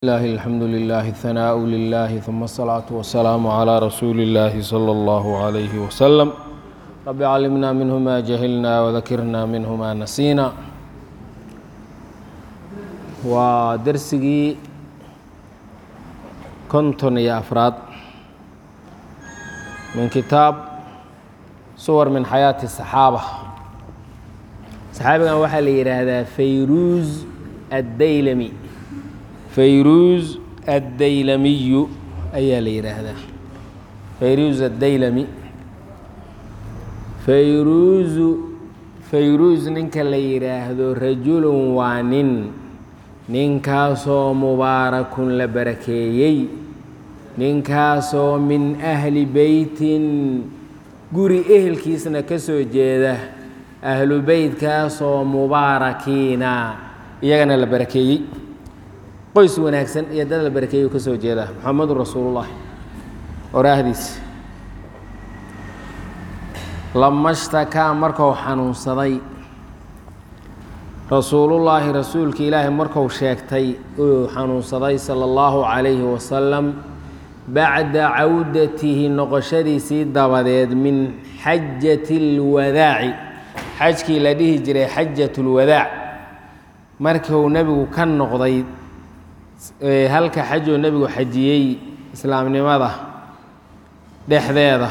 الله الحمد لله الثناء لله ثم الصلاة والسلام على رسول الله صلى الله عليه وسلم رب علمنا منه ما جهلنا وذكرنا منه ما نسينا ودرسigii konton iyo afraad min kitaab suwar min xayaati الصaxaabة saxaabigan waxaa la yidhaahdaa fayruuz addaylami fayruuz addaylamiyu ayaa la yidhaahdaa fayruuz addaylami fayruuzu fayruuz ninka la yidhaahdo rajulun waa nin ninkaasoo mubaarakun la barakeeyey ninkaasoo min ahli beytin guri ehelkiisna ka soo jeeda ahlu beytkaasoo mubaarakiina iyagana la barakeeyey qoys wanaagsan iyo dad la barakeeyey ka soo jeeda moxamedun rasuulullahi oraahdiis lamashtakaa marku xanuunsaday rasuulullaahi rasuulka ilaahi marku sheegtay uu xanuunsaday sala allahu calayhi wasalam bacda cawdatihi noqoshadiisii dabadeed min xajati اlwadaaci xajkii la dhihi jiray xajat اlwadaac markuu nebigu ka noqday halka xajuu nebigu xajiyey islaamnimada dhexdeeda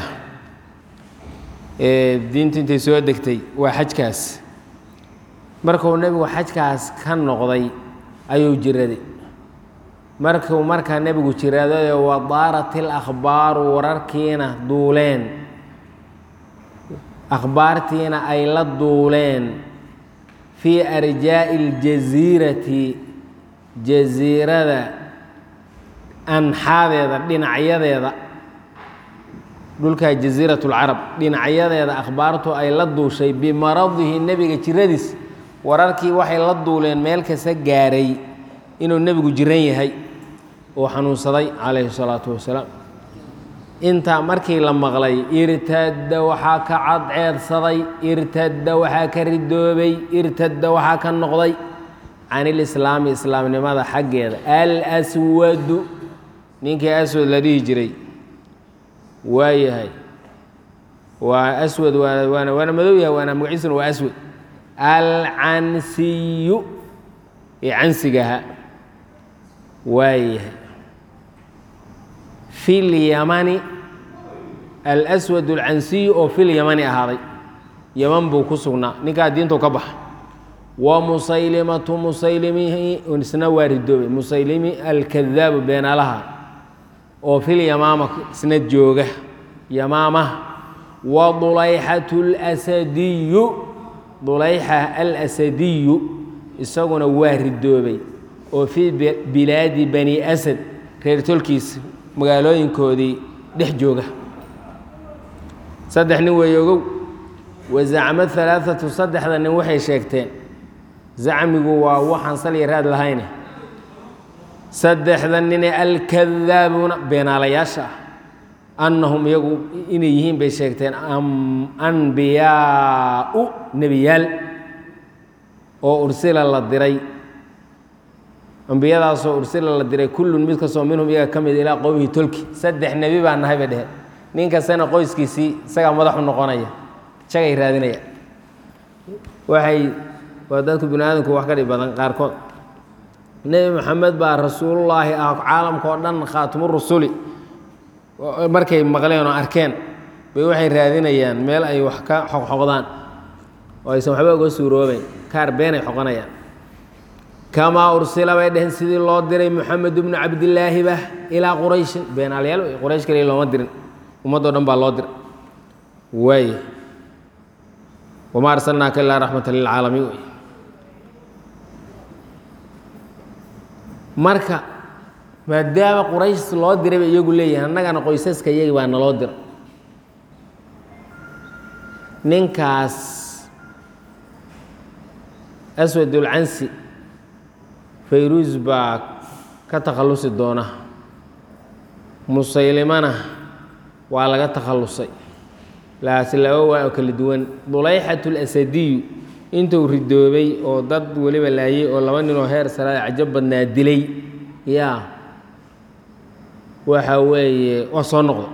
diintu intay soo degtay waa xajkaas markuu nebigu xajkaas ka noqday ayuu jiraday markuu markaa nebigu jiraday wadaarat ilakhbaaru wararkiina duuleen akhbaartiina ay la duuleen fii arjaa'i اljasiirati jasiirada anxaadeeda dhinacyadeeda dhulkaa jasiirat اlcarab dhinacyadeeda akhbaartu ay la duushay bimaradihi nebiga jiradiis wararkii waxay la duuleen meel kasta gaaray inuu nebigu jiran yahay oo xanuunsaday calayhi الsalaatu wasalaam intaa markii la maqlay irtadda waxaa ka cadceedsaday irtadda waxaa ka ridoobay irtadda waxaa ka noqday can ilislaami islaamnimada xaggeeda alswadu ninkii aswad la dhihi jiray waa yahay waa aswad waana waana madow yahay waana magaciisuna waa aswad alcansiyu ee cansigaha waa yahay fi lyamani alswad alcansiyu oo fil yamani ahaaday yaman buu ku sugnaa ninkaa diintu ka baxa wa musaylimatu musaylimihi isna waa ridoobay musaylimi alkadaabu beenaalaha oo fil yamaama isna jooga yamaama wa dulayxatu اlasadiyu dulayxa alasadiyu isaguna waa ridoobay oo fii bilaadi bani asad reer tolkiis magaalooyinkoodii dhex jooga saddex nin weeye ogow wa zacmo alaaatu saddexda nin waxay sheegteen zacmigu waa waxaan salya raad lahayne saddexda nine alkadaabuuna beenaalayaasha ah annahum iyagu inay yihiin bay sheegteen anbiyaau nebiyaal oo ursila la diray ambiyadaasoo ursila la diray kullun mid kastoo minhum iyaga ka mid ilaa qowmihi tolki saddex nebi baa nahay bay dheheen nin kastana qoyskiisii isagaa madaxu noqonaya jagay raadinaya waxay waa dadku bini aadamku wax ka dhib badan qaarkood nebi moxamed baa rasuulullaahi ah caalamka oo dhan khaatimu rusuli markay maqleen oo arkeen bay waxay raadinayaan meel ay wax ka xoqxoqdaan oo aysan waxba uga suuroobeyn kaar beenay xoqonayaan kamaa ursila bay dheheen sidii loo diray moxamed bnu cabdilaahiba ilaa qurayshin beenaalyaal wey quraysh kaliya looma dirin ummaddo dhan baa loo diray waay wamaa arsalnaaka ilaa raxmata lilcaalamiin wey marka maadaama quraysh loo diray bay iyagu leeyihin annagana qoysaska iyagi baa naloo diray ninkaas aswadulcansi fayruus baa ka takhallusi doona musaylimana waa laga takhallusay laasi laba waa oo kala duwan dulayxat اlasadiyu intuu ridoobay oo dad weliba laayey oo laba ninoo heer saraad cajab badnaa dilay yaa waxa weeye waa soo noqday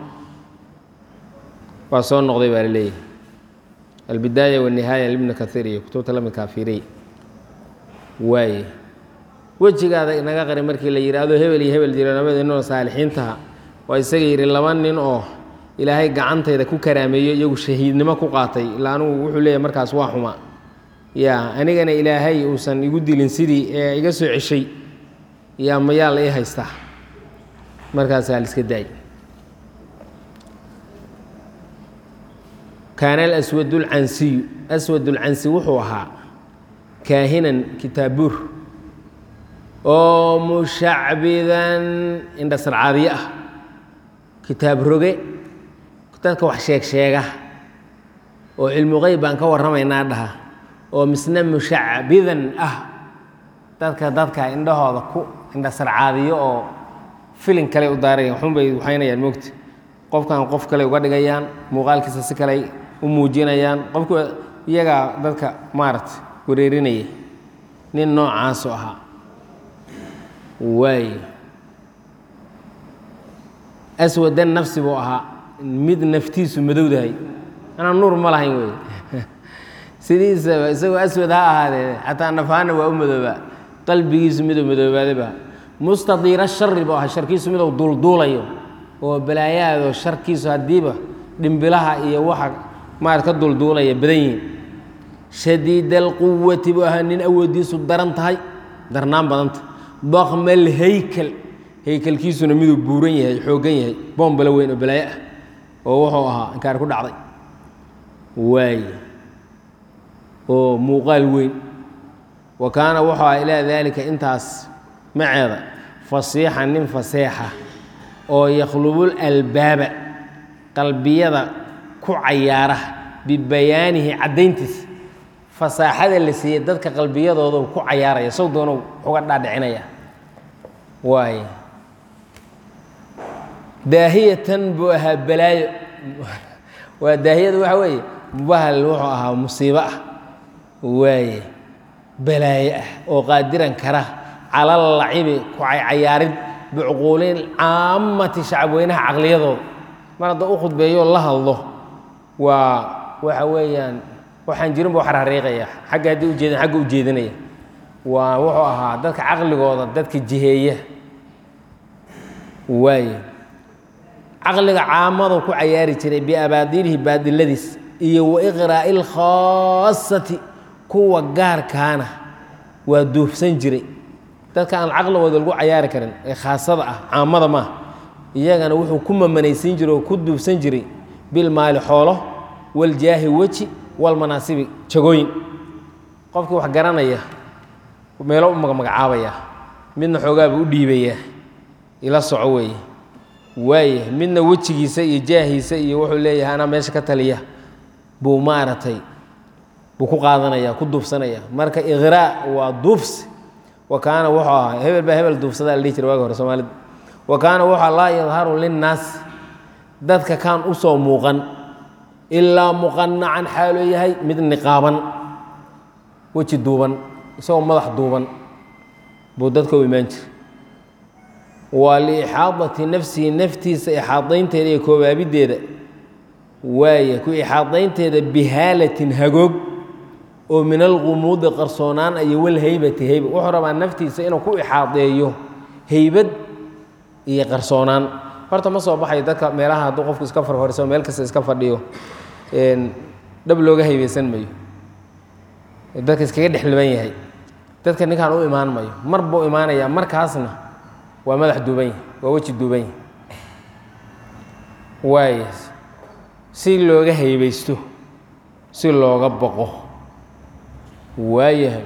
waa soo noqday baa la leeyahay albidaaya wanihaaya libni kaiir iyo kutubta lamidkaa fiiriy waaye wejigaada inaga qari markii la yidhaahdo hebel iyo hebel jira labada ninoo saalixiintaha waa isaga yidhi laba nin oo ilaahay gacantayda ku karaameeyo iyagu shahiidnimo ku qaatay ilaa anugu wuxuu leeyahay markaas waa xumaa yaa anigana ilaahay uusan igu dilin sidii ee iga soo ceshay yaa mayaa la ii haystaa markaasaa la iska daay kaana alaswad اlcansiyu aswad اlcansi wuxuu ahaa kaahinan kitaabuur oo mushacbidan indhasarcaadiye ah kitaab roge dadka wax sheeg sheega oo cilmu qeyb baan ka warramaynaa dhaha oo misna mushacbidan ah dadka dadka indhahooda ku indhasarcaadiyo oo filin kale u daarayaan waxunbay waxaynayaan moogta qofkan qof kale uga dhigayaan muuqaalkiisa si kale u muujinayaan qofku iyagaa dadka maaragta wareerinaya nin noocaasu ahaa waay aswadan nafsi buu ahaa mid naftiisu madowdahay anaa nuur ma lahayn wey sidiisaba isagoo aswad ha ahaadee xataa nafaana waa u madoobaa qalbigiisu miduu madoobaadaba mustadiira shari buu ahaa sharkiisu miduu duulduulayo oo balaayaado sharkiisu haddiiba dhimbilaha iyo waxa maarad ka duulduulaya badan yihiin shadiid alquwati buu ahaa nin awooddiisu daran tahay darnaan badanta bakma alhaykel haykelkiisuna miduu buuran yahay xooggan yahay boombalo weyn oo balaayo ah oo wuxuu ahaa inkaar ku dhacday waay oo muuqaal weyn wa kaana wuxuu ahaa ilaa daalika intaas maceeda fasiixan nin faseexa oo yakhlubul albaaba qalbiyada ku cayaara bibayaanihi caddayntiisa fasaaxada la siiyey dadka qalbiyadooda ku cayaaraya sow doonow uga dhaadhicinaya waay daahiyatan buu ahaa balaayo waa daahiyada waxa weeye bahal wuxuu ahaa musiibo ah waaye balaayo ah oo qaadiran kara calal lacibi ku caycayaarid bicuquulin caamati shacabweynaha caqliyadooda mar hadda u khudbeeyo la hadlo waa waxa weeyaan waxaan jirin buu xarxariiqaya xagga haddii ujeedan xagga u jeedinaya waa wuxuu ahaa dadka caqligooda dadka jiheeya waaye caqliga caamadu ku cayaari jiray biabaadilihi baadiladiis iyo wa iqraa'i lkhaasati kuwa gaarkaana waa duufsan jiray dadka aan caqligooda lagu cayaari karin ee khaasada ah caamada maaha iyagana wuxuu ku mamanaysiin jiray oo ku duufsan jiray bilmaali xoolo waljaahi weji walmanaasibi jagooyin qofkii wax garanaya meelo u magmagacaabaya midna xoogaabuu u dhiibayaa ila soco weeye waaya midna wejigiisa iyo jaahiisa iyo wuxuu leeyahay anaa meesha ka taliya buu maaragtay buu ku qaadanaya ku duufsanaya marka iqraa waa duufsi wa kaana wuxuu ahaa hebel baa hebel duufsadaa la dhihi jira waagi hore soomaalida wa kaana wuxuu laa yadharu linnaas dadka kaan u soo muuqan ilaa muqanacan xaaloo yahay mid niqaaban weji duuban isagoo madax duuban buu dadka u imaan jira waa liixaadati nafsihi naftiisa ixaadaynteeda iyo koobaabiddeeda waaya ku ixaadaynteeda bihaalatin hagoog oo min alqumuudi qarsoonaan iyo walhaybati heyba wuxuu rabaa naftiisa inuu ku ixaadeeyo heybad iyo qarsoonaan horta ma soo baxayo dadka meelaha hadduu qofku iska farfariso meel kasta iska fadhiyo dhab looga haybeysan mayo dadka iskaga dhexliban yahay dadka ninkaan u imaan mayo mar buu imaanayaa markaasna waa madax duuban yahy waa weji duuban yahy waay si looga haybeysto si looga boqo waayahay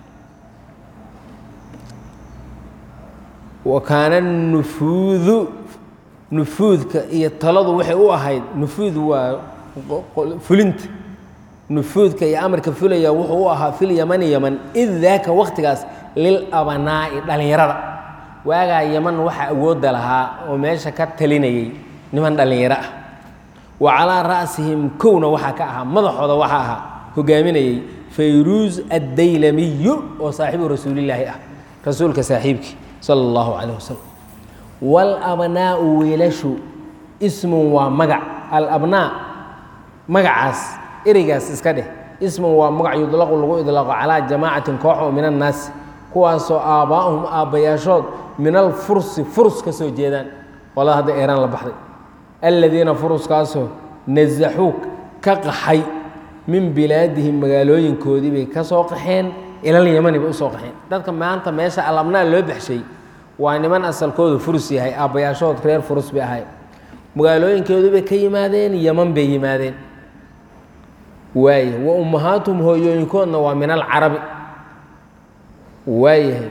wa kaana nufuudu nufuudka iyo taladu waxay u ahayd nufuud waa fulinta nufuudka iyo amarka fulaya wuxuu u ahaa fil yamani yaman id daaka waktigaas lil abanaa'i dhallinyarada waagaa yaman waxaa awoodda lahaa oo meesha ka talinayay niman dhallinyaro ah wa calaa ra'sihim kowna waxaa ka ahaa madaxooda waxaa ahaa hogaaminayay fayruus addaylamiyu oo saaxiibu rasuulillaahi ah rasuulka saaxiibkii sala allahu calayh wasalam waalabnaa'u wiilashu ismun waa magac alabnaa magacaas ereygaas iska dheh ismun waa magac yudlaqu lagu idlaaqo calaa jamaacatin koox oo min annaasi kuwaasoo aabbaa'uhum aabbayaashood min alfursi furus ka soo jeedaan qolada hadda eeraan la baxday aladiina furuskaasoo nasaxuu ka qaxay min bilaadihim magaalooyinkoodii bay ka soo qaxeen ilal yamani bay usoo qaxeen dadka maanta meesha alabnaa loo baxshay waa niman asalkoodu furus yahay aabbayaashood reer furus bay ahay magaalooyinkoodii bay ka yimaadeen yaman bay yimaadeen waaye wa ummahaatuhum hooyooyinkoodna waa min alcarabi waayahay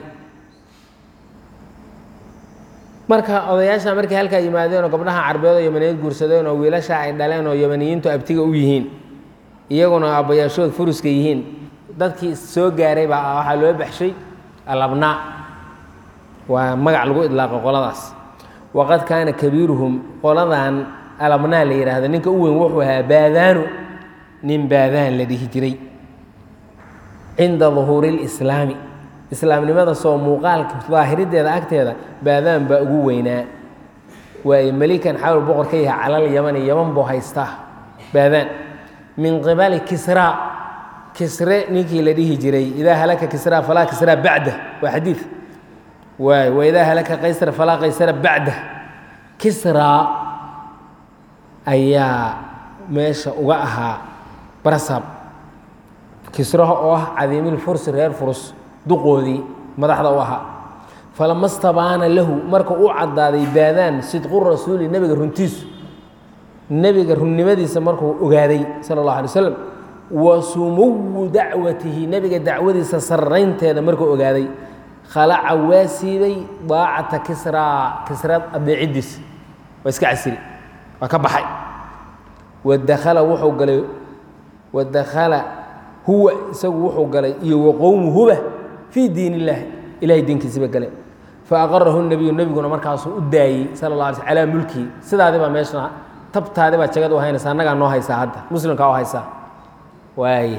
marka odayaasha markay halkaa yimaadeen oo gabdhaha carbeed oo yamaneed guursadeen oo wiilasha ay dhaleen oo yamaniyiintu abtiga u yihiin iyaguna aabbayaashood furuska yihiin dadkii soo gaaray baa waxaa loo baxshay alabnaa waa magac lagu idlaaqo qoladaas waqad kaana kabiiruhum qoladan alabnaa la yidhaahdo ninka u weyn wuxuu ahaa baadaanu nin baadaan la dhihi jiray cinda duhuuri اlislaami islaamnimada soo muuqaalka daahirideeda agteeda baadaan baa ugu weynaa waaye melikan xawl boqor ka yahay calal yamani yaman buu haystaa baadaan min qibali kisraa kisre ninkii la dhihi jiray idaa halaka kisraa falaa kisraa bacda waa xadiid waay waidaa halaka qaysar falaa qaysara bacda kisraa ayaa meesha uga ahaa barasab kisraha oo ah cadiimil fursi reer furus duqoodii madaxda u ahaa falama stabaana lahu marka uu caddaaday baadaan sidqu rasuuli nebiga runtiisu nebiga runnimadiisa markuu ogaaday sala اllah alay slam wa sumuwu dacwatihi nebiga dacwadiisa sarraynteeda markuu ogaaday khalaca waa siibay daacata kisraa kisra adeeciddiisa waa iska casiri waa ka baxay wadakhala wuxuu galay wadakhala huwa isagu wuxuu galay iyo waqowmuhuba fii diin illaahi ilahay diinkiisiba gale faaqarahu nebiyu nebiguna markaasuu u daayey sala la alay sl calaa mulkihi sidaadi baa meesha tabtaadi baa jagad u haynaysa annagaa noo haysaa hadda muslimkaa u haysaa waay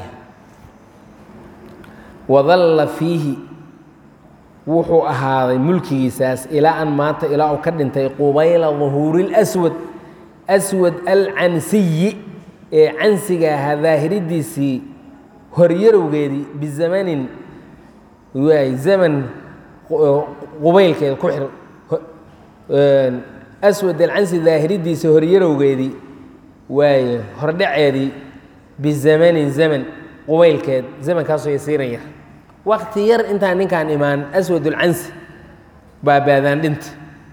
wadalla fiihi wuxuu ahaaday mulkigiisaas ilaa an maanta ilaa uu ka dhintay qubayla duhuuri اlswad aswad alcansiyi ee cansiga ahaa daahiridiisii horyarowgeedii bizamanin waay zaman qubaylkeeda ku xir aswad alcansi daahiridiisa horyarowgeedii waaye hordhaceedii bizamanin zaman qubaylkeed zamankaasoo yasiiran yar wakti yar intaan ninkaan imaan aswad ulcansi baa baadaan dhinta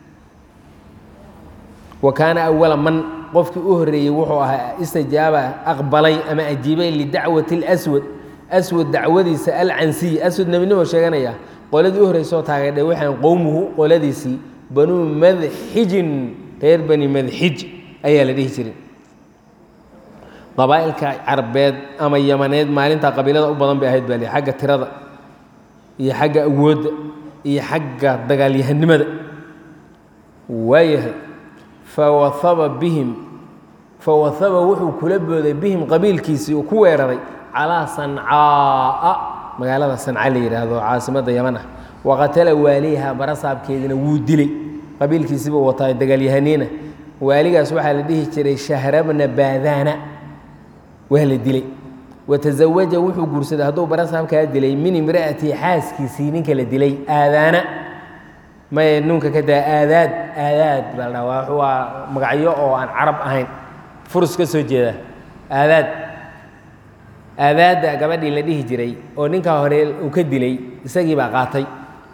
wa kaana awala man qofkii u horreeyey wuxuu ahaa istajaaba aqbalay ama ajiibay lidacwati اlaswad aswad dacwadiisa alcansiy aswad nebinimo sheeganaya qoladii u horreysoo taageedhay waxaan qowmuhu qoladiisii banuu madxijin reer bani madxij ayaa la dhihi jiray qabaa'ilka carbeed ama yamaneed maalintaa qabiilada u badan bay ahayd baa li xagga tirada iyo xagga awoodda iyo xagga dagaalyahanimada waayahay fawahaba bihim fawahaba wuxuu kula booday bihim qabiilkiisii uu ku weeraray calaa sancaa'a magaalada sanca la yidhaahdo caasimadda yaman ah waqatala waaliha barasaabkeediina wuu dilay qabiilkiisiibuu wataa dagaalyahaniina waaligaas waxaa la dhihi jiray shahrabna baadaana waa la dilay watazawaja wuxuu guursaday hadduu barasaabkaa dilay min imra'atii xaaskiisii ninka la dilay aadaana may nunka ka daa aadaad aadaad baa la dhaha waa magacyo oo aan carab ahayn furus ka soo jeeda aadaad aadaadda gabadhii la dhihi jiray oo ninkaa hore uu ka dilay isagii baa qaatay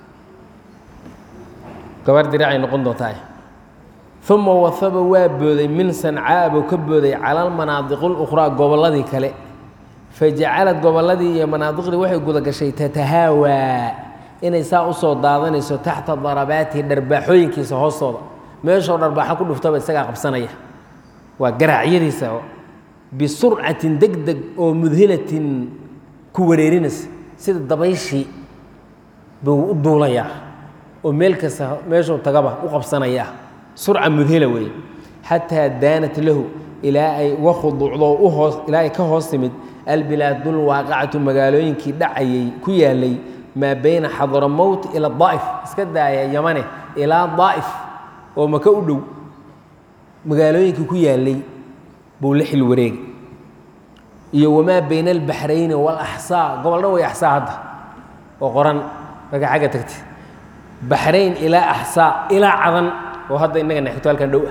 gabarh diracay noqon doontaa uma wahaba waa booday min sancaa buu ka booday cala almanaadiq اlukhraa gobolladii kale fajacalad gobolladii iyo manaadiqdii waxay guda gashay tatahaawaa inay saa usoo daadanayso taxta darabaatihi dharbaaxooyinkiisa hoostooda meeshoo dharbaaxo ku dhuftaba isagaa qabsanaya waa garaacyadiisa bisurcatin deg deg oo mudhilatin ku wareerinaysa sida dabayshii buu u duulayaa oo meel kasta meeshuu tagaba u qabsanaya surca mudhila weeye xataa daanat lahu ilaa ay uga khuduucdo uhoos ilaa ay ka hoos timid albilaadulwaaqacatu magaalooyinkii dhacayay ku yaalay maa bayna xadramowt ila daa'if iska daaya yamane ilaa daa'if oo maka u dhow magaalooyinkii ku yaalay buu la xil wareegay iyo wamaa bayna albaxrayni walaxsaa gobol dhan way axsaa hadda oo qoran marka xagga tagtay baxrayn ilaa axsaa ilaa cadan oo hadda innaga nexigto halkan dhow ah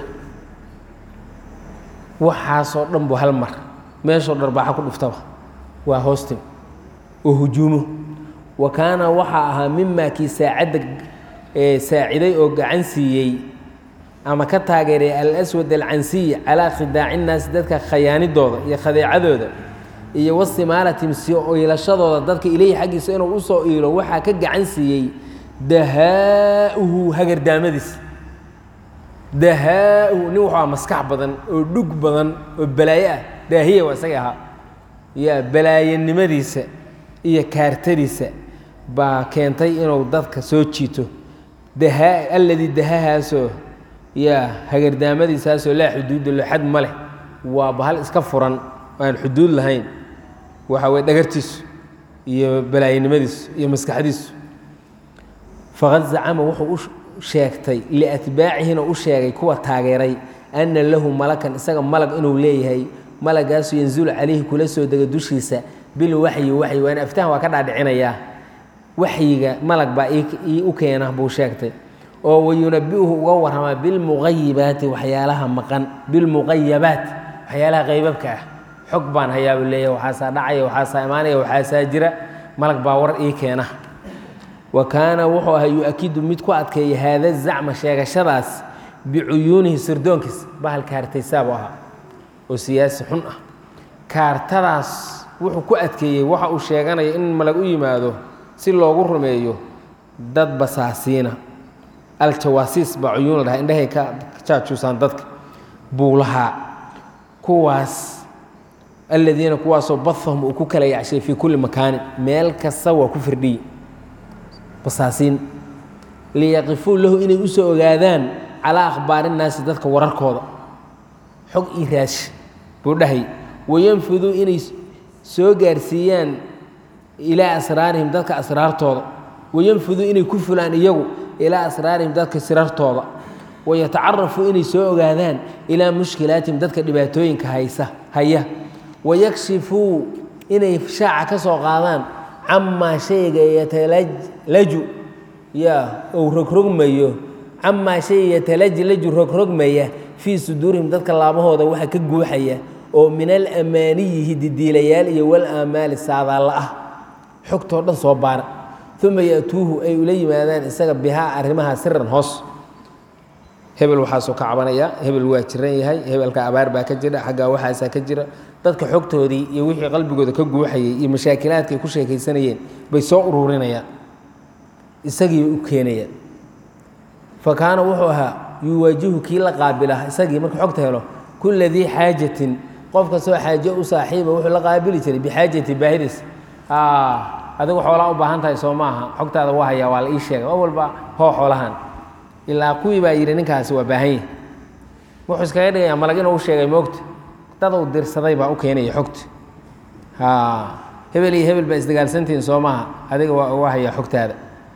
waxaasoo dhan buu hal mar meeshoo dharbaaxa ku dhuftaba waa hoostim oo hujuumo wa kaana waxaa ahaa mimaa kii saacadda saaciday oo gacan siiyey ama ka taageeray alaswad alcansiy calaa khidaaci innaasi dadka khayaanidooda iyo khadeecadooda iyo wastimaalatim soo iilashadooda dadka ileyhi xaggiisa inuu u soo iilo waxaa ka gacan siiyey dahaa'uhu hagardaamadiis dahaa'uhu nin wuxuu aha maskax badan oo dhug badan oo balaayo ah daahiya waa isaga ahaa yaa balaayanimadiisa iyo kaartadiisa baa keentay inuu dadka soo jiito dahaa alladii dahahaasoo yaa hagardaamadiisaasoo laa xuduuda lo xad ma leh waa bahal iska furan aan xuduud lahayn waxa weye dhagartiisu iyo balaayanimadiisu iyo maskaxdiisu faqad zacama wuxuu u sheegtay liatbaacihina u sheegay kuwa taageeray anna lahu malakan isaga malag inuu leeyahay malagaasu yanzulu calayhi kula soo dega dushiisa bilwaxyi waxyi waana aftahan waa ka dhaadhicinayaa waxyiga malag baa ii u keena buu sheegtay oo wayunabiuhu uga warramaa bilmuqayibaati waxyaalaha maqan bilmuqayabaat waxyaalaha qaybabka ah xog baan hayaabuu leeyahay waxaasaa dhacaya waxaasaa imaanaya waxaasaa jira malag baa war ii keena wa kaana wuxuu ahaa yu-akidu mid ku adkeeya haada zacma sheegashadaas bicuyuunihi sirdoonkiis bahal kaartaysaabu ahaa oo siyaasi xun ah kaartadaas wuxuu ku adkeeyey waxa uu sheeganaya in malag u yimaado si loogu rumeeyo dad basaasiina aljawaasiis baa cuyuun la dhaha indhahay ka jaajuusaan dadka buu lahaa kuwaas aladiina kuwaasoo badahum uu ku kala yacshay fii kulli makaanin meel kasta waa ku firdhiyi basaasiin liyaqifuu lahu inay u soo ogaadaan calaa akhbaari innaasi dadka wararkooda xog ii raashi buu dhahay wayanfuduu inay soo gaarsiiyaan ilaa asraarihim dadka asraartooda wayanfuduu inay ku fulaan iyagu ilaa asraarihim dadka sirartooda wayatacarafuu inay soo ogaadaan ilaa mushkilaatihim dadka dhibaatooyinka haysa haya wayakshifuu inay shaaca ka soo qaadaan camaa shayga yatalaju ya ou rogrogmayo camaa shay yatalajlaju rogrogmaya fii suduurihim dadka laabahooda waxa ka guuxaya oo min alamaaniyihi didiilayaal iyo walaamaali saadaalla ah xogtoo dhan soo baara uma ya'tuuhu ay ula yimaadaan isaga bihaa arrimaha siran hoos hebel waxaasoo ka cabanaya hebel waa jiran yahay hebelka abaar baa ka jira xaggaa waxaasaa ka jira dadka xogtoodii iyo wixii qalbigooda ka guuxayay iyo mashaakilaadka ay ku sheekaysanayeen bay soo ururinayaan isagii u keenayaan fa kaana wuxuu ahaa yuwaajihu kii la qaabila isagii markuu xogta helo kulla dii xaajatin qof kastoo xaajo u saaxiiba wuxuu la qaabili jiray bixaajati baahidiis adigu xoolaa u baahan tahay soo maaha xogtaada waa hayaa waa la ii sheegay oo walba hoo xoolahan ilaa kuwii baa yidhi ninkaasi waa baahan yahi wuxuu iskaga dhigayaa malag inuu u sheegay moogta dad uu dirsaday baa u keenaya xogta hebel iyo hebel baa isdagaalsantihiin soo maaha adiga waa uga hayaa xogtaada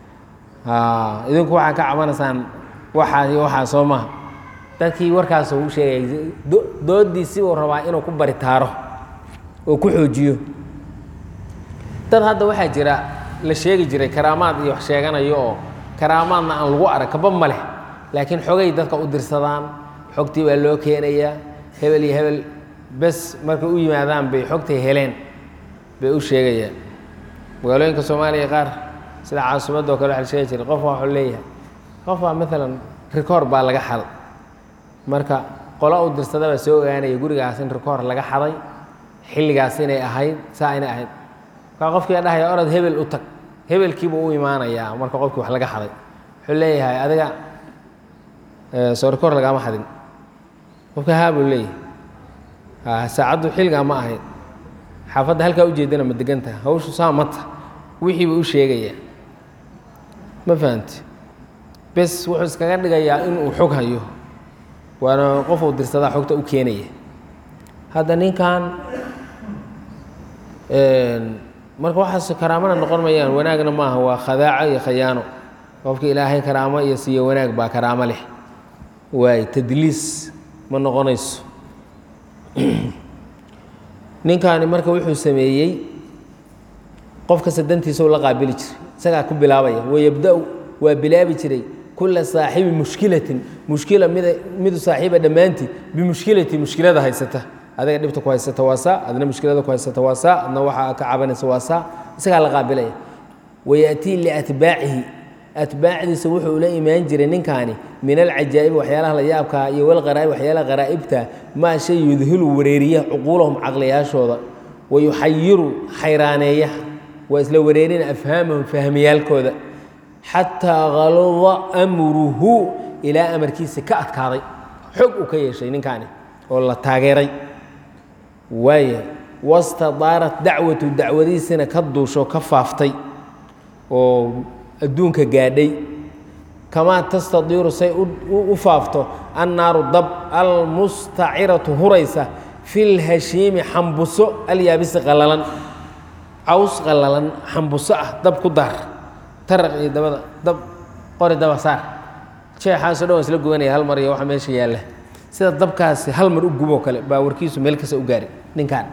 idinku waxaa ka cabanaysaan waxaa iyo waxaa soo maaha dadkii warkaas uu sheegay doodiisi uu rabaa inuu ku baritaaro oo ku xoojiyo dad hadda waxaa jira la sheegi jiray karaamaad iyo wax sheeganayo oo karaamaadna aan lagu arag kaba ma leh laakiin xogay dadka u dirsadaan xogtii baa loo keenayaa hebel iyo hebel bes markay u yimaadaan bay xogtay heleen bay u sheegayaan magaalooyinka soomaaliya qaar sida caasimadoo kale waxa la sheegi jiray qof waxuu leeyahay qof baa maalan rikoor baa laga xaday marka qolo u dirsada baa soo ogaanaya gurigaas in rikoor laga xaday xilligaas inay ahayd saa inay ahayd markaa qofkii dhahaya orod hebel u tag hebelkiibuu u imaanayaa marka qofkii wax laga xaday wuxuu leeyahay adiga soo rikoor lagaama xadin qofka haa buu leeyahay saacaddu xilligaa ma ahayd xaafadda halkaa ujeedana ma degantaha hawshu saa mata wixii buu u sheegayaa ma fahamti bes wuxuu iskaga dhigayaa inuu xog hayo waana qofuu dirsadaa xogta u keenaya hadda ninkan marka waxaas karaamana noqon mayaan wanaagna maaha waa khadaaco iyo khayaano qofka ilaahay karaamo iyo siiyo wanaag baa karaamo leh waay tadliis ma noqonayso ninkaani marka wuxuu sameeyey qof kasta dantiisa u la qaabili jiray isagaa ku bilaabaya wayabda-u waa bilaabi jiray kula saaxibi mushkilatin mushkila mida midu saaxiiba dhammaantii bimushkilati mushkilada haysata adiga dhibta ku haysata waa saa adna mushkilada ku haysata waa saa adna waxaa ka cabanaysa waa saa isagaa la qaabilaya wayatii liatbaacihi atbaacdiisa wuxuu la imaan jiray ninkaani min alcajaa'ibi waxyaalaha la yaabkaa iyo walqaraa'ib waxyaalaha qaraa'ibta maa shay yudhilu wareeriya cuquulahum caqliyaashooda wayuxayiru xayraaneeya waa isla wareerina afhaamahum fahmiyaalkooda xataa haluda amruhu ilaa amarkiisa ka adkaaday xog uu ka yeeshay ninkaani oo la taageeray waaya wastadaarat dacwatu dacwadiisina ka duusho ka faaftay oo adduunka gaadhay kamaa tastadiiru say u faafto annaaru dab almustaciratu huraysa fi lhashiimi xambuso alyaabisi qalalan caws qalalan xambuso ah dab ku daar taraq iyo dabada dab qori daba saar jeexaasoo dhan waa isla gubanaya hal mar iyo waxa meesha yaalla sida dabkaasi hal mar u guboo kale baa warkiisu meel kasta u gaaray ninkaan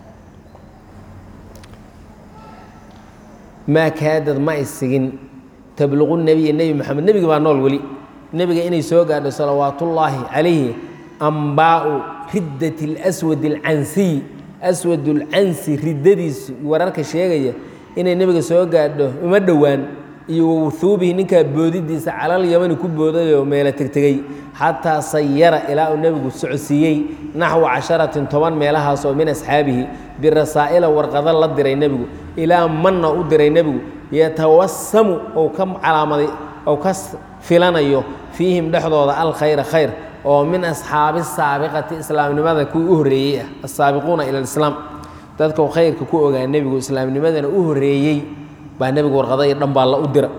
maa kaadad ma isigin tabluqu nebiya nebi moxamed nebiga baa nool weli nebiga inay soo gaadho salawaatullaahi calayhi ambaau riddat اlswad اlcansiy aswad اlcansi riddadiisu wararka sheegaya inay nebiga soo gaadho uma dhowaan iyo wawuhuubihi ninkaa boodidiisa calal yamani ku boodayoo meelo tegtegey xataa sayara ilaa uu nebigu socodsiiyey naxwa casharatin toban meelahaas oo min asxaabihi birasaa'ila warqado la diray nebigu ilaa manna u diray nebigu yatawasamu ou ka calaamaday ou ka filanayo fiihim dhexdooda alkhayra khayr oo min asxaabi saabiqati islaamnimada kuwii u horreeyey ah asaabiquuna ila alislaam dadkau khayrka ku ogaa nebigu islaamnimadana u horreeyey baa nebigu warqado iyo dhan baa la u dira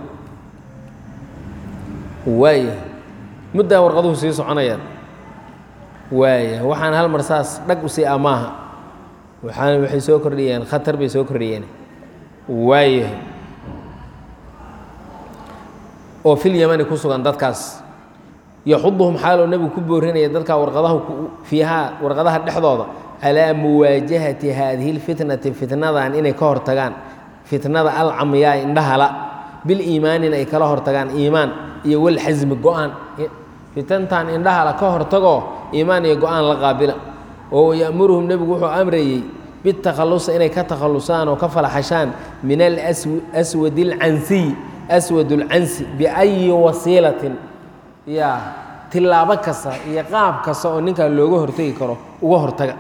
waaya muddaa warqaduhu sii soconayaan waaya waxaan hal mar saas dhag usii amaaha waxaan waxay soo kordhiyeen khatar bay soo kordhiyeen waaya oo fil yamani ku sugan dadkaas yaxuduhum xaaloo nebigu ku boorinaya dadkaa warqadaha fiihaa warqadaha dhexdooda calaa muwaajahati haadihi lfitnati fitnadan inay ka hortagaan fitnada alcamyaa indhahala biliimaanin ay kala hortagaan iimaan iyo walxasmi go-aan fitantan indhahala ka hortagoo iimaan iyo go-aan la qaabila oo ya'muruhum nebigu wuxuu amrayey bitakhallusa inay ka takhallusaan oo ka falaxashaan min alaswad alcansiy aswad alcansi biayi wasiilatin ya tilaabo kasta iyo qaab kasta oo ninkan looga hortegi karo uga hortaga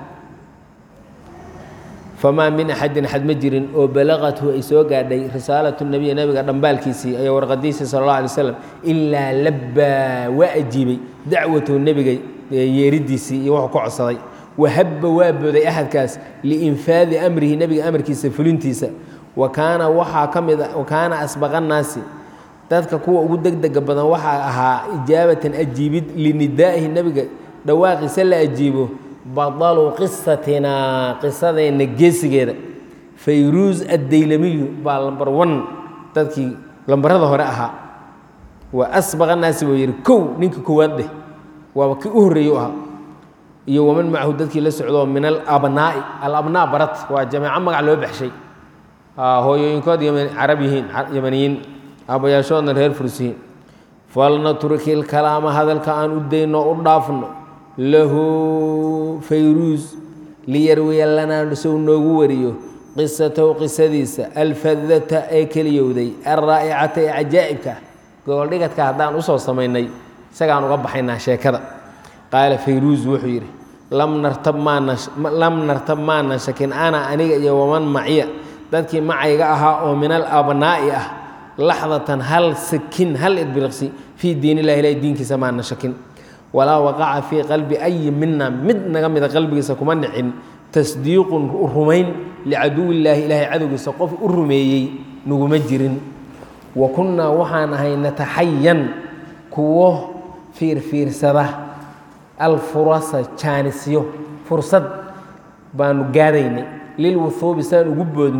famaa min axadin axad ma jirin oo balaqathu ay soo gaadhay risaalatu nebiy nebiga dhambaalkiisii iyo warqadiisii sala allah alay slam ilaa labbaa waa ajiibay dacwatahu nebiga yeeridiisii iyo wuxuu ka codsaday wahabba waa booday axadkaas liinfaadi amrihi nebiga amarkiisa fulintiisa wa kaana waxaa ka mid wa kaana asbaqa nnaasi dadka kuwa ugu degdega badan waxaa ahaa ijaabatan ajiibid linidaa'ihi nebiga dhawaaqiisa la ajiibo badalu qisatinaa qisadeenna geesigeeda fayruus addaylamiyu baa lambar wan dadkii lambarada hore ahaa waa asbaqa naasi buu yidhi kow ninkii koowaad dheh waaba kii u horreeye u ahaa iyo waman macahu dadkii la socdoo min alabnaa'i alabnaa barat waa jameeco magac loo baxshay hooyooyinkood carab yihiin yamaniyiin aabbayaashoodna reer furs yihiin falnatruki lkalaama hadalka aan u dayno u dhaafno lahu fayruus liyarwiya lanaa sow noogu wariyo qisatahu qisadiisa alfadata ee keliyowday alraa'icata ee cajaa'ibka gogoldhigadka haddaan usoo samaynay isagaan uga baxaynaa sheekada qaala fayruus wuxuu yidhi lam nartab maanalam nartab maanan shakin ana aniga iyo waman maciya dadkii macayga ahaa oo min alabnaa'i ah laxdatan hal sakin hal irbiriqsi fii diin illahi ilahi diinkiisa maana shakin walaa waqaca fii qalbi ayi mina mid naga mida qalbigiisa kuma dhicin tasdiiqun rumayn licaduwillaahi ilaahay cadowgiisa qof u rumeeyey naguma jirin wa kunnaa waxaan ahay nataxayan kuwo fiirfiirsada alfurasa jaanisyo fursad baanu gaadaynay lilwuhuubi saan ugu boodno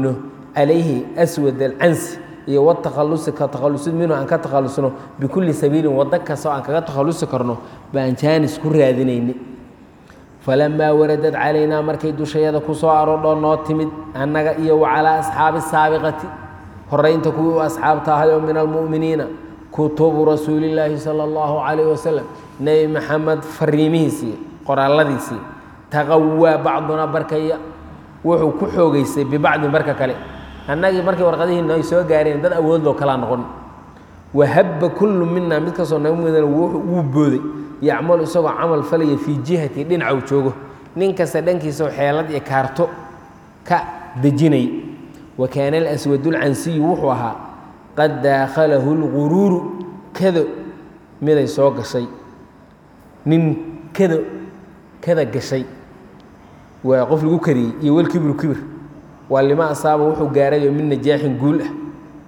calayhi aswad alcansi iyo watakhalusi ka takhalusid minhu aan ka takhalusno bikulli sabiilin waddo kastoo aan kaga takhalusi karno baan jaanis ku raadinayni falamaa waradad calaynaa markay dushayada ku soo aroodhoo noo timid annaga iyo wa calaa asxaabi saabiqati horeynta kuwii u asxaabta ahay oo min almu'miniina kutubu rasuulillaahi sala allahu calayh wasalam nebi maxamed fariimihiisii qoraalladiisii taqawaa bacduna barkaya wuxuu ku xoogeystay bibacdin barka kale annagii markay warqadihiina ay soo gaareen dad awoodloo kalaa noqon wahabba kullu mina mid kastoo naga midana wuu booday yacmalu isagoo camal falaya fii jihati dhinaca uu joogo nin kasta dhankiisao xeelad iyo kaarto ka dejinay wa kaana alaswadulcansiyu wuxuu ahaa qad daakhalahu lguruuru kado miday soo gashay nin kado kada gashay waa qof lagu kariyey iyo walkibru kibir waa lima asaaba wuxuu gaarayoo min najaaxin guul ah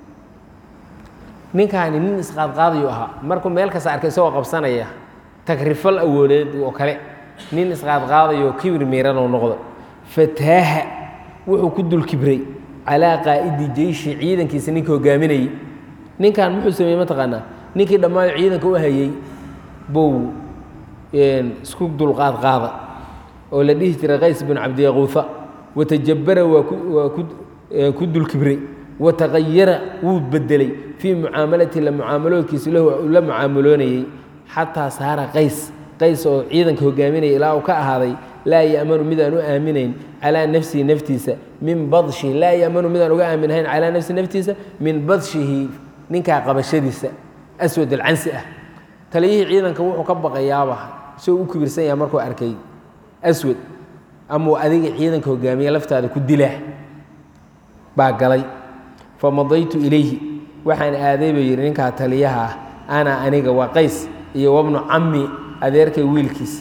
ninkaani nin isqaadqaadayu ahaa markuu meel kasta arkay isagoo qabsanaya tagrifal awoodeed oo kale nin isqaadqaadayoo kibir miiranoo noqdo fataaha wuxuu ku dul kibray calaa qaa'idi jeyshi ciidankiisa ninkii hogaaminayey ninkan muxuu sameeyey mataqaanaa ninkii dhammaayo ciidanka u hayey buu isku dulqaad qaada oo la dhihi jiray qays bin cabdiyaquufa watajabara waa ku dulkibray wataqayara wuu bedelay fii mucaamalati la mucaamaloodkiisa lahu la mucaamaloonayey xataa saara qays qays oo ciidanka hogaaminaya ilaa uu ka ahaaday laa ya'manu midaan u aaminayn calaa nafsihi naftiisa min badshihi laa ya'manu midaan uga aaminahayn calaa nafsihi naftiisa min badshihi ninkaa qabashadiisa aswad alcansi ah taliyihii ciidanka wuxuu ka baqayaaba soo u kibirsan yaha markuu arkay aswad amau adiga ciidanka hogaamiye laftaada ku dilaa baa galay famadaytu ilayhi waxaan aaday buu yidhi ninkaa taliyaha ah ana aniga waa qays iyo wabnu cammi adeerkay wiilkiis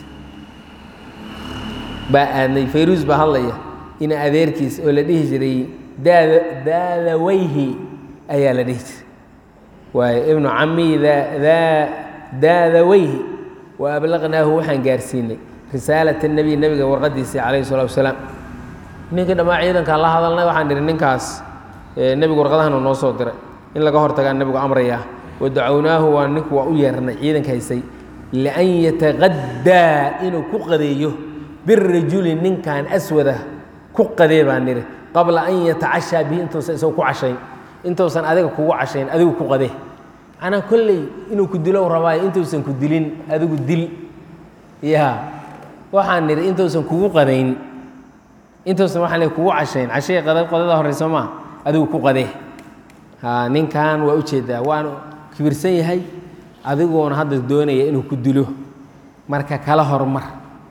baa aadnay fayruus baa hadlaya ina adeerkiis oo la dhihi jiray daada daadawayhi ayaa la dhihi jiray waayo ibnu cammi daadawayhi wa ablaqnaahu waxaan gaarsiinay risaalat nebiy nebiga warqadiisii calayhi salatu wasalaam ninkii dhammaa ciidankaan la hadalnay waxaan idhi ninkaas nebigu warqadahana noo soo diray in laga hortagaa nebigu amrayaa wadacownaahu waa ninku waa u yeernay ciidanka haysay lian yataqaddaa inuu ku qadeeyo birajuli ninkan aswada ku qadee baan nidhi qabla an yatacashaa bihi intuusan isagu ku cashayn intuusan adiga kugu cashayn adigu ku qadee macnaa kolley inuu ku dilo rabaayo intuusan ku dilin adigu dil ya waxaan nidhi intuusan kugu qadayn intuusan waxaan leey kugu cashayn cashaya qada qadada horeyso maa adigu ku qadee ha ninkan waa ujeedaa waanu kibirsan yahay adiguuna hadda doonaya inuu ku dilo marka kala hormar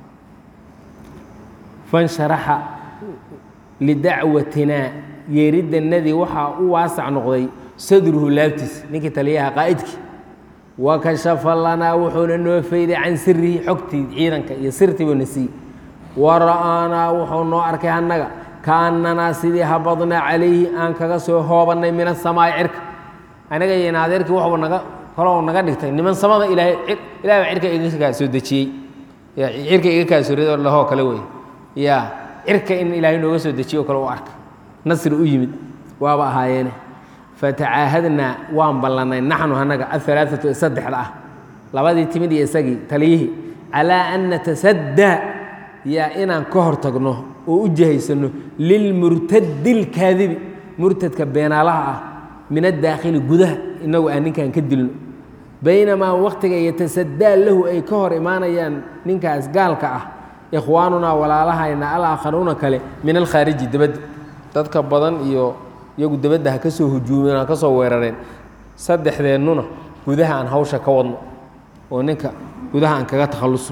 fansharaxa lidacwatinaa yeeridannadii waxaa u waasac noqday sadruhu laabtiis ninkii taliyaha qaa'idkii wa kashafa lanaa wuxuuna noo fayday can sirihi xogtii ciidanka iyo sirtii buuna siiyey wa ra'aanaa wuxuu noo arkay annaga kaannanaa sidii habadnaa calayhi aan kaga soo hoobannay min asamaa'i cirka anaga iyo naadeerkii waxuu naga kalou naga dhigtay niman samada ilaahay ilahay baa cirka iga kaa soo dejiyey cirka iga kaa soo rido lahoo kale wey ya cirka in ilaahay nooga soo dejiyo o kale u arkay nasri u yimid waaba ahaayeene fatacaahadnaa waan ballannay naxnu annaga ahalaaatu ee saddexda ah labadii timid iyo isagii taliyihii calaa an natasaddaa yaa inaan ka hor tagno oo u jihaysano lilmurtadi lkaadibi murtadka beenaalaha ah min addaakhili gudaha inagu aan ninkan ka dilno baynamaa waktiga yatasadaa lahu ay ka hor imaanayaan ninkaas gaalka ah ikhwaanunaa walaalahayna alaakharuuna kale min alkhaariji debadda dadka badan iyo iyagu debadda ha ka soo hujuumeen ha ka soo weerareen saddexdeennuna gudaha aan hawsha ka wadno oo ninka gudaha aan kaga takhallusno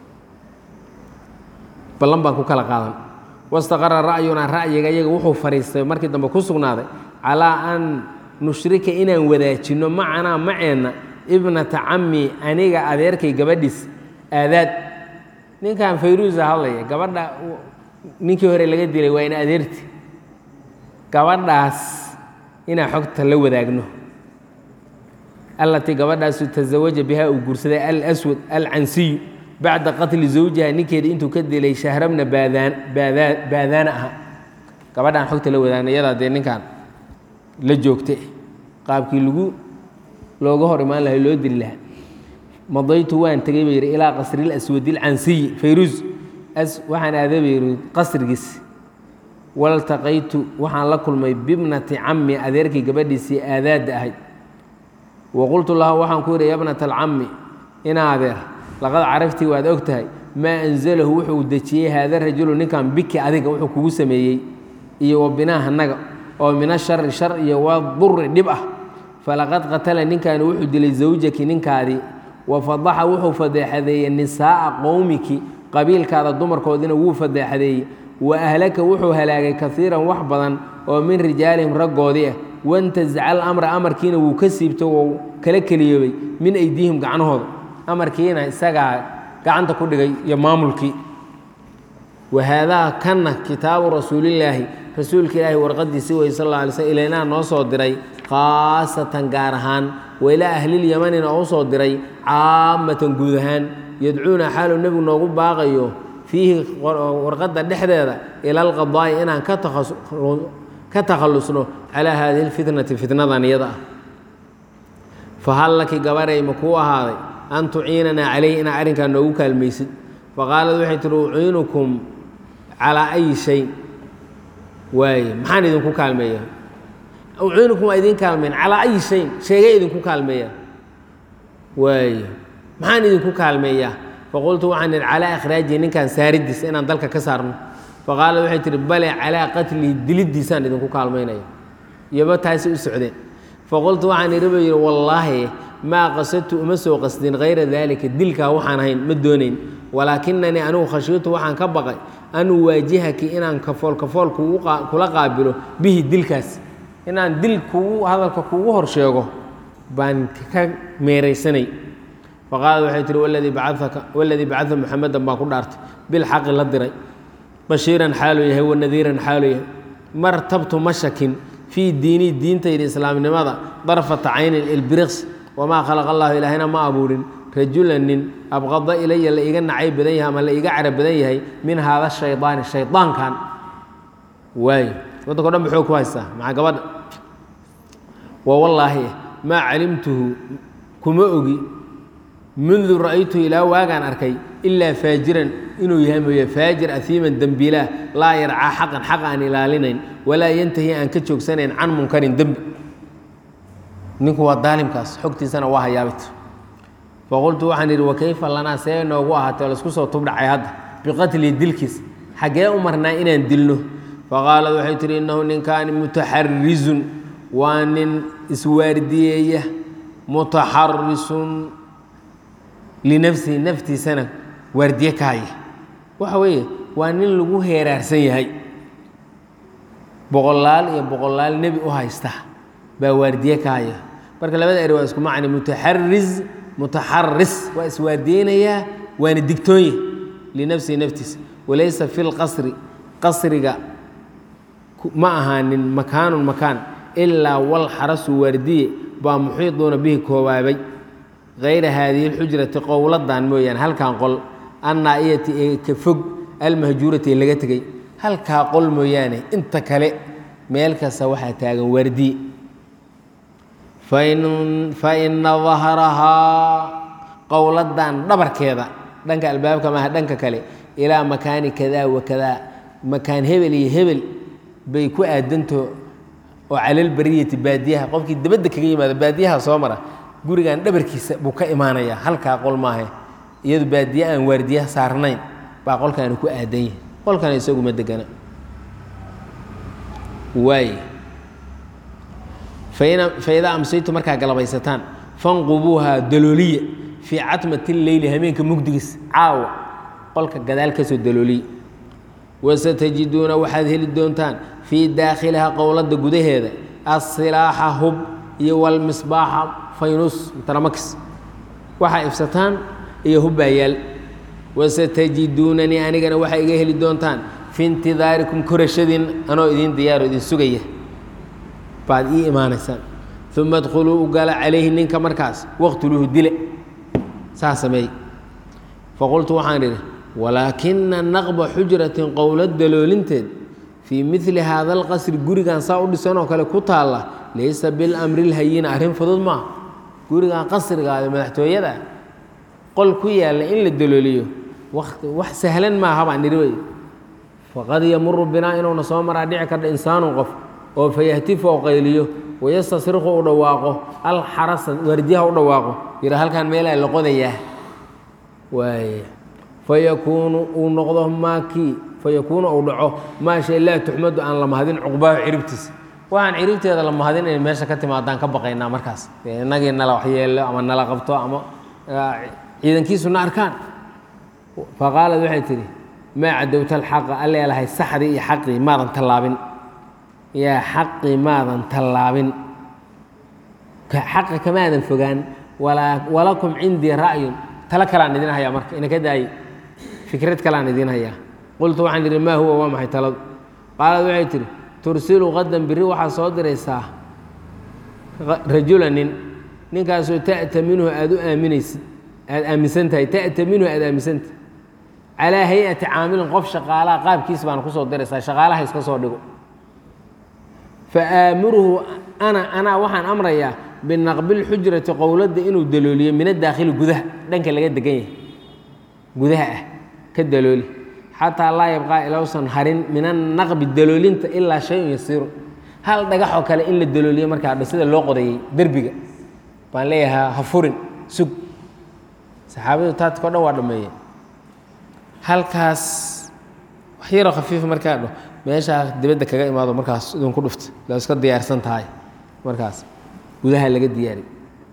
ballan baan ku kala qaadan wastaqara ra'yunaa ra'yiga iyaga wuxuu fadhiistay markii dambe ku sugnaaday calaa an nushrika inaan wadaajinno macanaa maceenna ibnata cammi aniga adeerkay gabadhiis aadaad ninkan fayruusa hadlaya gabadha ninkii hore laga dilay waa ina adeerti gabadhaas inaan xogta la wadaagno allatii gabadhaasu tasawaja bihaa uu guursaday alswad alcansiyu bacda qatli zawjiha ninkeeda intuu ka dilay shahrabna baadaan baadaan baadaana aha gabadhaan xogta la wadaagna iyadaa dee ninkan la joogte qaabkii lagu looga hor imaan lahay loo dili lahaa madaytu waan tegay bay yidhi ilaa qasril aswadil cansiyi fayruus as waxaan aaday bay yidhi qasrigiis waltaqaytu waxaan la kulmay bibnati cammi adeerkii gabadhiisii aadaadda ahayd wa qultu lahu waxaan ku yidhi yabnata alcammi ina adeer laqad caraftii waad og tahay maa anzalahu wuxuu dejiyey haada rajulu ninkan biki adiga wuxuu kugu sameeyey iyo wa binaaha naga oo mina shari shar iyo waa duri dhib ah falaqad qatala ninkaani wuxuu dilay zawjaki ninkaadii wa fadaxa wuxuu fadeexadeeyey nisaa'a qowmiki qabiilkaada dumarkoodina wuu fadeexadeeyey wa ahlaka wuxuu halaagay kaiiran wax badan oo min rijaalihim raggoodii ah wantazaca alamra amarkiina wuu ka siibto wou kala keliyoobay min aydiihim gacnahooda amarkiina isagaa gacanta ku dhigay iyo maamulkii wa haadaa kanna kitaabu rasuulillaahi rasuulka ilaahi warqadiisi wey sal alla alay slm ilaynaa noo soo diray khaasatan gaar ahaan wa ilaa ahlilyamanina oo u soo diray caamatan guud ahaan yadcuuna xaaluu nebigu noogu baaqayo fiihi warqadda dhexdeeda ila alqadaa'i inaan ka takhallusno calaa haadihi lfitnati fitnadan iyada ah fahal laki gabaray ma kuu ahaaday an tuciinanaa calayhi inaa arrinkaa noogu kaalmaysid faqaalad waxay tihi uciinukum calaa ayi shay waaye maxaan idinku kaalmeeya uciinukum waa idin kaalmeyn calaa ayi shayin sheegay idinku kaalmeeya waaye maxaan idinku kaalmeeyaa faqultu waxaan idhi calaa ikhraajihi ninkan saaridiisa inaan dalka ka saarno faqaalad waxay tihi bale calaa qatlihi diliddiisaan idinku kaalmaynaya iyoba taasi u socdeen faqultu waxaan idhi buu yidhi wallaahi maa qasadtu uma soo qasdin hayra daalika dilkaa waxaan ahayn ma doonayn walaakinanii anigu khashiitu waxaan ka baqay an uwaajihaki inaan kafool kafool kula qaabilo bihi dilkaas inaan dil kugu hadalka kugu hor sheego baan ka meeraysanay faqaalad waxay tihi waladii bacaka waladii bacada muxamedan baan ku dhaartay bilxaqi la diray bashiiran xaaluu yahay wanadiiran xaaluu yahay martabtu ma shakin fii diinii diintayda islaamnimada darfata caynin ilbiriqs wamaa khalaqa allahu ilaahayna ma abuurin rajulan nin abqada ilaya la iga nacay badan yahay ama la iga cara badan yahay min haada shaydaani shaydaankan waay waddanka o dhan ba xoog ku haystaa maxaa gabadha wa wallaahi maa calimtuhu kuma ogi mundu ra'aytuhu ilaa waagaan arkay ilaa faajiran inuu yahay mooye faajir ahiiman dembiilaah laa yarcaa xaqan xaq aan ilaalinayn walaa yantahi aan ka joogsanayn can munkarin dembi ninku waa daalimkaas xogtiisana waa hayaabit faqultu waxaan idhi wakayfa lanaa see noogu ahaatay oo laisku soo tubdhacay hadda biqatli dilkiis xaggee u marnaa inaan dilno faqaalad waxay tihi innahu ninkaani mutaxarizun waa nin iswaardiyeeya mutaxarisun linafsihi naftiisana waardiye ka haya waxa weeye waa nin lagu heeraarsan yahay boqolaal iyo boqolaal nebi u haysta baa waardiye ka haya marka labada eri waa isku macni mutaxariz mutaxaris waa iswaardiyeynayaa waana digtoonya linafsihi naftiisa walaysa fi lqasri qasriga ma ahaanin makaanun makaan ilaa walxarasu waardiye baa muxiiduuna bihi koobaabay hayra haadihi اlxujrati qowladan mooyaane halkan qol annaa'iyati ee ka fog almahjuurati ee laga tegey halkaa qol mooyaane inta kale meel kasta waxaa taagan waardiye faina dahrahaa qowladan dhabarkeeda dhanka albaabka maaha dhanka kale ilaa makaani kadaa wa kadaa makaan hebel iyo hebel bay ku aadanto oo calalbariyati baadiyaha qofkii dabadda kaga yimaado baadiyaha soo mara gurigan dhabarkiisa buu ka imaanayaa halkaa qol maahe iyadu baadiye aan waardiyaha saarnayn baa qolkaani ku aadan yahay qolkan isaguma degana waay faidaa amsaytu markaa galabaysataan fanqubuuhaa dalooliya fii catmati leyli hameenka mugdigiis caawa qolka gadaal ka soo dalooliya wasatajiduuna waxaad heli doontaan fii daakhiliha qowladda gudaheeda asilaaxa hub iyo walmisbaaxa faynus taramakis waxaa ifsataan iyo hubbaayaal wasatajiduunanii anigana waxaa iga heli doontaan fi intidaarikum korashadiin anoo idiin diyaaro idin sugaya baad ii imaanaysaan uma adkhuluu u gala calayhi ninka markaas waqtuluuhu dile saa sameey faqultu waxaan idhi walaakina naqba xujratin qowlad daloolinteed fii midli haada alqasri gurigan saa u dhisan oo kale ku taalla laysa bilamri lhayina arrin fudud maaha gurigan qasrigaada madaxtooyada qol ku yaalla in la dalooliyo wati wax sahlan maaha baan nidhi wey faqad yamuru binaa inuuna soo maraa dhici karta insaanun qof oo fayahtifu oo qayliyo wayastasriqu u dhawaaqo alxarasa waardiyaha u dhawaaqo yidha halkaan meelaa la qodayaa waay fayakuunu uu noqdo maakii fayakuunu uu dhaco maa shay laa tuxmadu aan la mahadin cuqbaahu ciribtiisa waxaan ciribteeda la mahadin inay meesha ka timaadaan ka baqaynaa markaas inagii nala waxyeelo ama nala qabto ama ciidankiisuna arkaan faqaalad waxay tidhi maa cadowta alxaqa alleelahay saxdii iyo xaqii maadan tallaabin yaa xaqii maadan tallaabin xaqa kamaadan fogaan walakum cindii ra'yun talo kalaan idin hayaa marka ina ka daaye fikrad kalaan idin hayaa qultu waxaan idhi maa huwa waa maxay taladu qaalad waxay tidhi tursilu qadan biri waxaad soo diraysaa rajula nin ninkaasoo ta'ta minhu aada u aaminaysid aada aaminsan tahay ta'ta minhu aada aaminsantahay calaa hay-ati caamilin qof shaqaalaha qaabkiis baana kusoo diraysaa shaqaalaha iska soo dhigo fa aamuruhu ana anaa waxaan amrayaa binaqbi lxujrati qowladda inuu dalooliyo min adaakhili gudaha dhanka laga degan yahay gudaha ah ka dalooli xataa laa yabqaa ilowsan harin min annaqbi daloolinta ilaa shayun yasiiru hal dhagaxoo kale in la dalooliyo markaa dha sida loo qodayey derbiga baan leeyahaa ha furin sug saxaabadu taadko dhan waa dhameeyeen halkaas wax yaroo khafiifa markaa dho meeshaa dibadda kaga imaado markaas idinku dhufta la iska diyaarsan tahay markaas gudaha laga diyaariy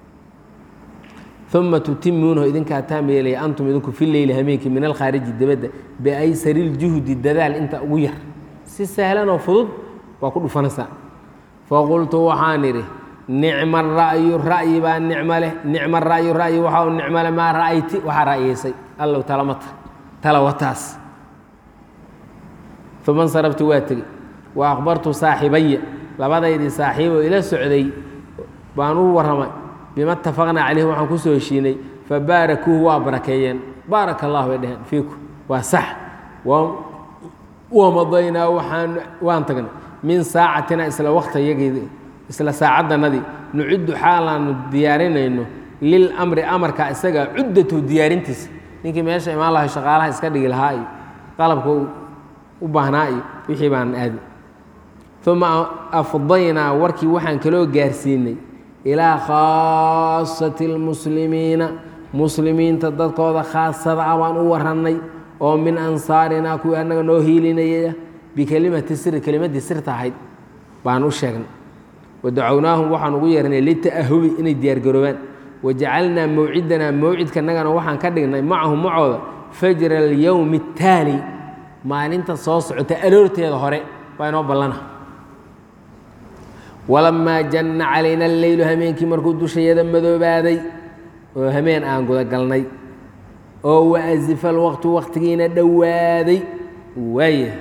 uma tutimuunahu idinkaa taam yeelaya antum idinku fi leyli hameenkii min alkhaariji dibadda biaysari ljuhdi dadaal inta ugu yar si sahlanoo fudud waa ku dhufanaysaa faqultu waxaan idhi nicma ra'yu ra'yi baa nicmo leh nicma ra'yu ra'yi waxa u nicmo leh maa ra'ayti waxaa ra'yeysay allow talamata tala wataas uma nsaraftu waa tegey wa akhbartu saaxibaya labadaydii saaxiiboo ila socday baan u warramay bima itafaqnaa caleyhi waxaan ku soo heshiinay fabaarakuuhu waa barakeeyeen baaraka allah bay dheheen fiiku waa sax wamadaynaa waxaan waan tagnay min saacatina isla wakhtiyagii isla saacaddanadii nuciddu xaalaanu diyaarinayno lilamri amarka isaga cuddatu diyaarintiisa ninkii meesha imaan lahay shaqaalaha iska dhigi lahaa iyo qalabka u baahnaa iyo wixii baan aadi uma afdaynaa warkii waxaan kaloo gaarsiinay ilaa khaasati اlmuslimiina muslimiinta dadkooda khaasada ah baan u warannay oo min ansaarinaa kuwii annaga noo hiilinayaya bikelimati siri kelimaddii sirta ahayd baan u sheegnay wadacownaahum waxaan ugu yeernay lita'ahubi inay diyaargaroobaan wajacalnaa mawcidanaa mawcidkanagana waxaan ka dhignay macahum macooda fajra alyowmi اtaali maalinta soo socota aroorteeda hore baa inoo ballana walamaa janna calayna alleylu hameenkii markuu dushayada madoobaaday oo hameen aan gudagalnay oo waasifa alwaqtu waqtigiina dhowaaday waaya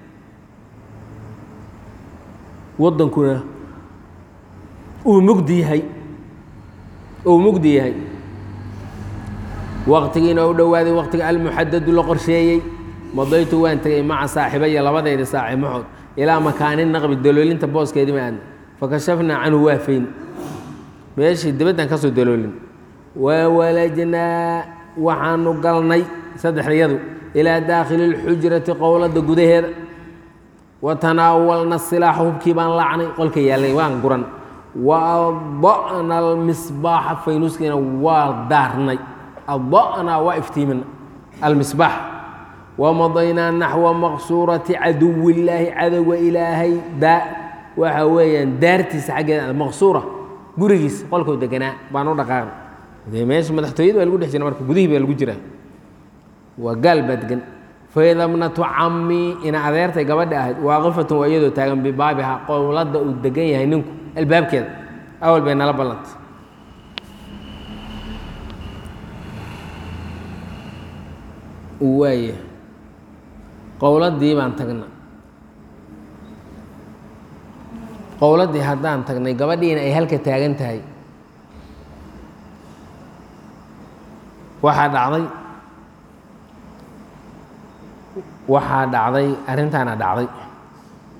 waddankuna uu mugdi yahay uu mugdi yahay waqtigiina u dhowaaday waqtiga almuxadadu la qorsheeyey madaytu waan tegay maca saaxibaya labadayda saaxiibaxood ilaa makaanin naqbi daloolinta booskeedii ma aadna fakashafnaa canhu waafayn meeshii dibaddan ka soo daloolin wawalajnaa waxaanu galnay saddexdayadu ilaa daakhili اlxujrati qowladda gudaheeda wa tanaawalna silaaxa hubkii baan laacnay qolka yaallay waan guran wa ada'na almisbaaxa faynuuskiina waa daarnay ada'naa waa iftiimina almisbaax wamadaynaa naxwa maqsuurati caduwi illaahi cadowga ilaahay daa waxa weeyaan daartiisa xaggeeda maqsuura gurigiisa qolkuu deganaa baan u dhaqaaqnay dee meesha madaxtooyada baa lagu dhex jira marka gudihii baa lagu jiraa waa gaal baa degan faida bnatu cammii ina adeertay gabadha ahayd waaqifatun waa iyadoo taagan bibaabiha qowladda uu degan yahay ninku albaabkeeda awal bay nala ballantay waaya qowladdii baan tagna qowladdii haddaan tagnay gabadhiina ay halka taagan tahay waxaa dhacday waxaa dhacday arrintaana dhacday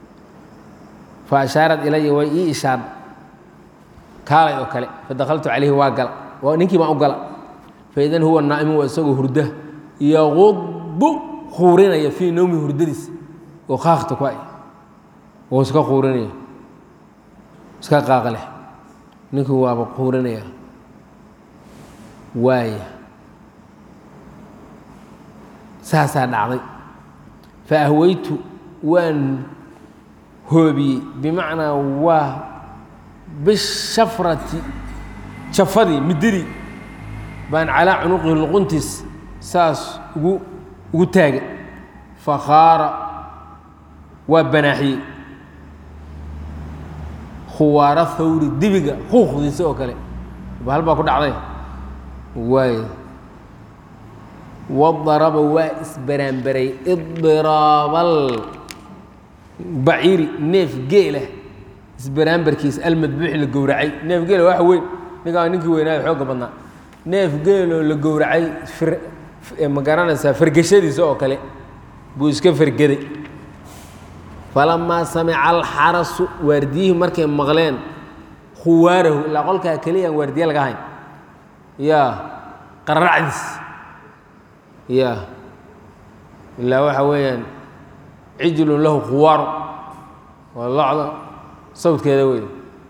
fa ashaarad ilaya way ii ishaar kaalay oo kale fadakaltu calayhi waa gala waa ninkii baan u gala faidan huwa naa'imu waa isagoo hurda yaqubu quurinaya fii nowmi hurdadiis oo qaaqta ku ay oo iska quurinaya iska qaaqa leh ninkii waaba quurinaya waaya saasaa dhacday fa ahweytu waan hoobiyey bimacnaa waa bishafrati jafadii mididii baan calaa cunuqihi luquntiis saas ugu ugu taagay fakhaara waa banaaxiyey khuwaaro thawri dibiga huuqdiisa oo kale bahal baa ku dhacday waay wadaraba waa isbaraanbaray idiraabal baciiri neef geela isbaraanbarkiis almadbuuxi la gowracay neef geela waxa weyn ninkaa ninkii weynaayo xoogga badnaa neef geeloo la gowracay ma garanaysaa fargashadiisa oo kale buu iska fargeday falamaa samica alxarasu waardiyihii markay maqleen khuwaarahu ilaa qolkaa keliyaan waardiye laga hayn ya qararacdiis ya ilaa waxa weeyaan cijlun lahu khuwaaru waa locda sawdkeeda wey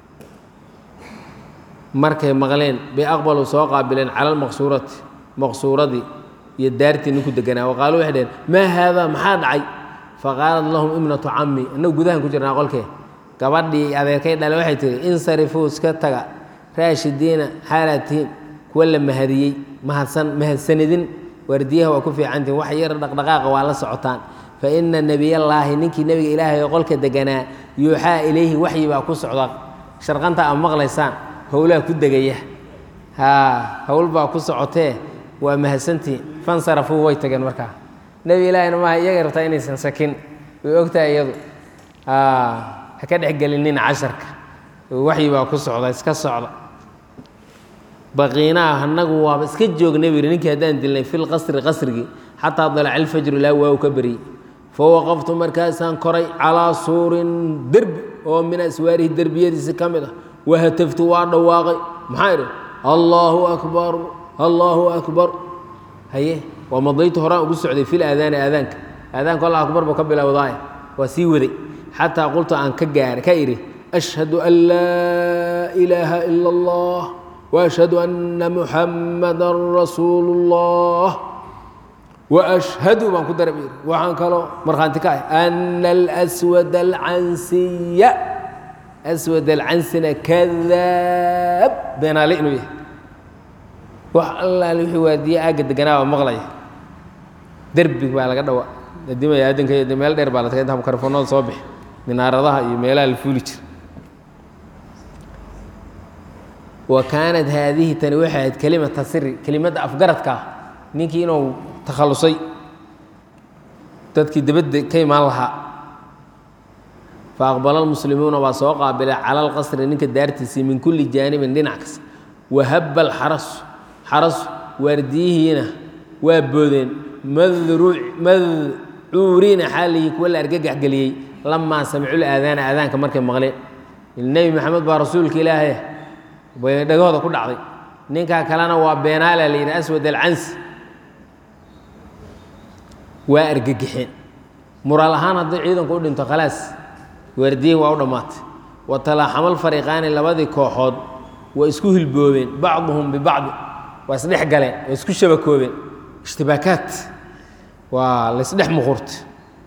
markay maqleen bay aqbaluu soo qaabileen cala almaqsuurati maqsuuradii iyo daartii ninku deganaa waqaalu waxay dhaheen maa haadaa maxaa dhacay faqaalat lahum ibnatu cammi annagu gudahan ku jirnaa qolkee gabadhii adeerkay dhale waxay tihi insarifuu iska taga raashidiina xaalaatihiin kuwa la mahadiyey mahadsan mahadsanidin waardiyaha waa ku fiicantihin wax yar dhaqdhaqaaqa waa la socotaan fa ina nebiyallaahi ninkii nebiga ilaahay oo qolka deganaa yuuxaa ilayhi waxyi baa ku socda sharqanta aad maqlaysaan howlaha ku degaya haa howl baa ku socotee waa mahadsantihin fansarafuu way tageen markaa nebi ilaahina maaha iyaga rabtaa inaysan sakin way ogtahay iyadu ha ka dhexgelinin casharka waxyi baa ku socda iska socda baqiinaa annagu waaba iska joognay buu yidhi ninkii haddaan dilnay fi lqasri qasrigii xataa dalaca alfajru ilaa waa u ka beriyey fawaqaftu markaasaan koray calaa suurin derbi oo min aswaarihi derbiyadiisi ka mid ah wahataftu waa dhawaaqay maxaa idhi allaahu akbar allaahu akbar haye waa madaytu horaan ugu socday fil aadaani aadaanka aadaanka allah akbar buu ka bilowdaay waa sii waday xataa qultu aan ka gaara ka idhi ashhadu an laa ilaaha ila allah وأشhهd أنa محamdا رasuul الlah وأشhهdu baan ku dara waxaan kaloo markhaanti ka ah أن الأswad الcansiya أswad الcansina kadaab beenaale inuu yahay wax allaale wixii waadiye aagga deganaa baa maqlaya derbi baa laga dhawa adimaya adinka iyo meel dheer baa la tagay inta mikrofoonada soo bixi minaaradaha iyo meelaha la fuuli jira wa kaanat haadihi tani waxay ahayd kelimata siri kelimadda afgaradka ah ninkii inuu takhallusay dadkii dibadda ka imaan lahaa fa aqbala almuslimuuna waa soo qaabilay cala alqasri ninka daartiisii min kulli jaanibin dhinac kasta wahabba alxarasu xarasu waardiyihiina waa boodeen madcuuriina xaalihii kuwa la argagax geliyey lamaa samicul aadaana aadaanka markay maqleen nebi maxamed baa rasuulka ilaahay bay dhagahooda ku dhacday ninkaa kalena waa beenaala la yidhi aswad alcansi waa argagixeen muraal ahaan haddii ciidanku u dhinto khalaas waardiyihi waa u dhammaatay wa talaaxamal fariiqaani labadii kooxood waa isku hilboobeen bacduhum bibacdi waa isdhex galeen waa isku shabakoobeen ishtibaakaat waa laysdhex muqurtay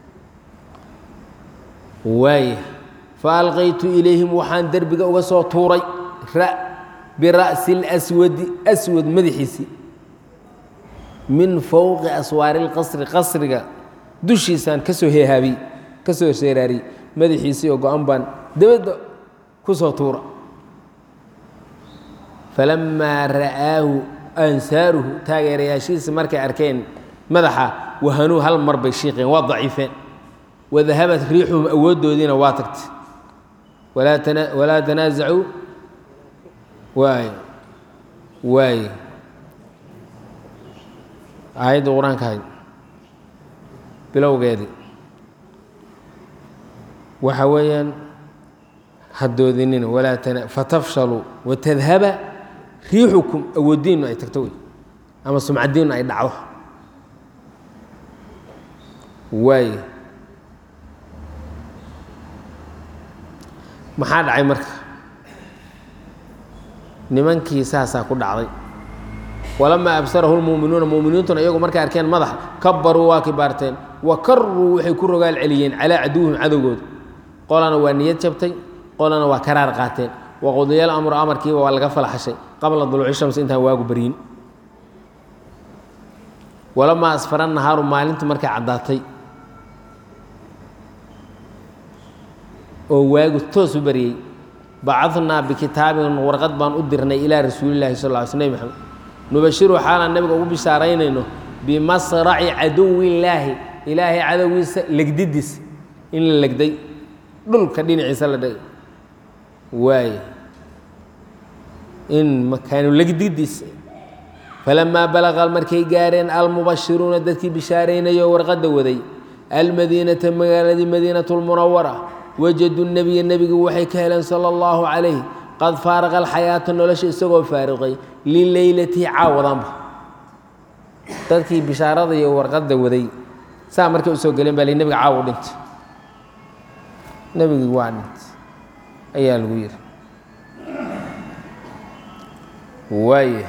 waaya fa alqaytu ilayhim waxaan derbiga uga soo tuuray bira'si اlswadi aswad madaxiisii min fowqi aswaari اlqasri qasriga dushiisaan ka soo heehaabiyey ka soo seeraariyey madaxiisii oo go-an baan dabadda ku soo tuura falamaa ra'aahu ansaaruhu taageerayaashiisi markay arkeen madaxa wahanuu hal mar bay shiiqeen waa daciifeen wadahabat riixuhum awooddoodiina waa tagtay walaa tanaasacuu waay waay aayadda qur-aanka ahayd bilowgeedii waxa weeyaan hadoodinina walaa tana fatafshaluu watadhaba riixukum awooddiinnu ay tagto wey ama sumcaddiinnu ay dhacdo waayo maxaa dhacay marka nimankii saasaa ku dhacday walamaa absarahu lmuuminuuna muuminiintuna iyagu markay arkeen madaxa kabaruu waa kibaarteen wa karuu waxay ku rogaal celiyeen calaa caduwihim cadowgooda qolana waa niyad jabtay qolana waa karaar qaateen waqudiyal amru amarkiiba waa laga falaxashay qabla duluuci shamsi intaan waagu baryin walamaa asfara nahaaru maalintu markay caddaatay oo waagu toos u baryey bacadnaa bikitaabin warqad baan u dirnay ilaa rasuulillahi sal ll ly sl nebi maxamed nubashiru xaalaan nabiga ugu bishaaraynayno bimasraci caduwillaahi ilaahay cadowgiisa legdidiis in la legday dhulka dhinaciisa la dhigay waaye in makaanu legdidiis falamaa balaqa markay gaareen almubashiruuna dadkii bishaaraynayo warqadda waday almadiinata magaaladii madiinatu lmunawara wajaduu nebiya nebigu waxay ka heleen sala allahu calayh qad faaraqa alxayaata nolosha isagoo faariqay lileylatihi caawadanba dadkii bishaarada iyo warqadda waday saa markay usoo geleen baa li nebiga caaw u dhintay nebigii waa dhintay ayaa lagu yidhi waaya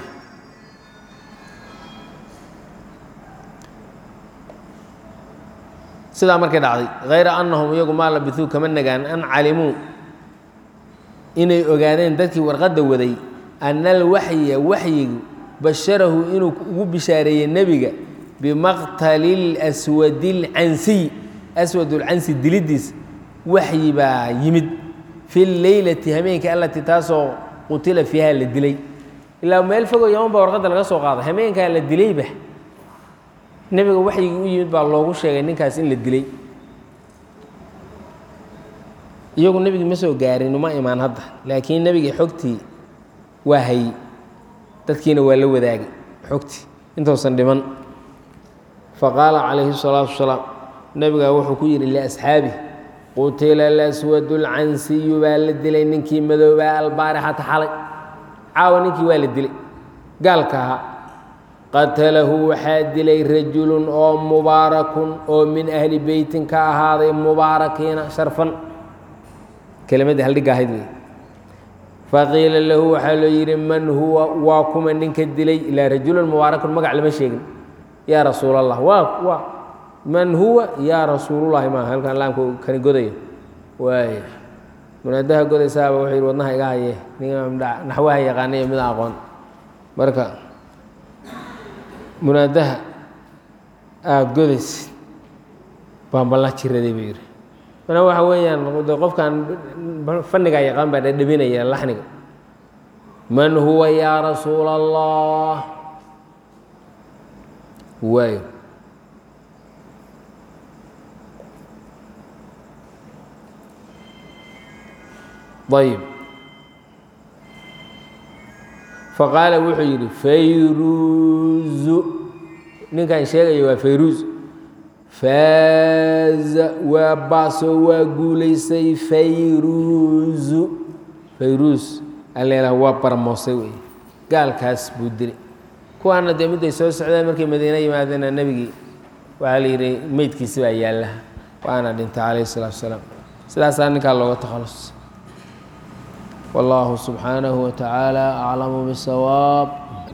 sidaa markay dhacday hayra annahum iyagu maa labisuu kama nagaan an calimuu inay ogaadeen dadkii warqadda waday ana alwaxya waxyigu basharahu inuu ugu bishaareeyey nebiga bimaqtali lswadi lcansiy aswadulcansi dilidiis waxyi baa yimid fi leylati hameenkii allatii taasoo qutila fiiha la dilay ilaa meel fogoo yaman baa warqadda laga soo qaaday hameenkaa la dilayba nebiga waxyigii u yimid baa loogu sheegay ninkaas in la dilay iyagu nebigi ma soo gaarin uma imaan hadda laakiin nebigii xogtii waa hayey dadkiina waa la wadaagay xogtii intuusan dhiman faqaala calayhi الsalaatu wasalaam nebigaa wuxuu ku yidhi liasxaabih qutila alaswadu lcansiyu baa la dilay ninkii madoobaa albaarixata xalay caawa ninkii waa la dilay gaalka ahaa qatalahu waxaa dilay rajulun oo mubaarakun oo min ahli beytin ka ahaaday mubaarakiina sharfan kelimadii haldhigga ahayd wey faqiila lahu waxaa loo yidhi man huwa waa kuma ninka dilay ilaa rajulun mubaarakun magac lama sheegin yaa rasuul allah waa waa man huwa yaa rasuulullahi maa halkan laamka kani godaya waay munaadaha godaysaaba wuxuu yidhi wadnaha iga haye nin naxwaha yaqaanay mid aqoon marka munaadaha aada godaysid baan ballan jiraday buu yidhi mana waxa weeyaan de qofkan fannigaa yaqaan baa dhadhabinaya laxniga man huwa yaa rasuula allah waayo ayib faqaala wuxuu yidhi fayruuzu ninkan sheegaya waa fayruuz faaza waa baasoo waa guulaysay fayruuzu fayruuz alleelah waa barmoosay wey gaalkaas buu dilay kuwaana dee midday soo socdeen markay madiine yimaadeena nebigii waxaa la yidhi meydkiisi baa yaalla waana dhintay calayhi isalaatu wasalaam sidaasaa ninkaa looga takhalus والله سبحانه وتعالى أعلم بالصواب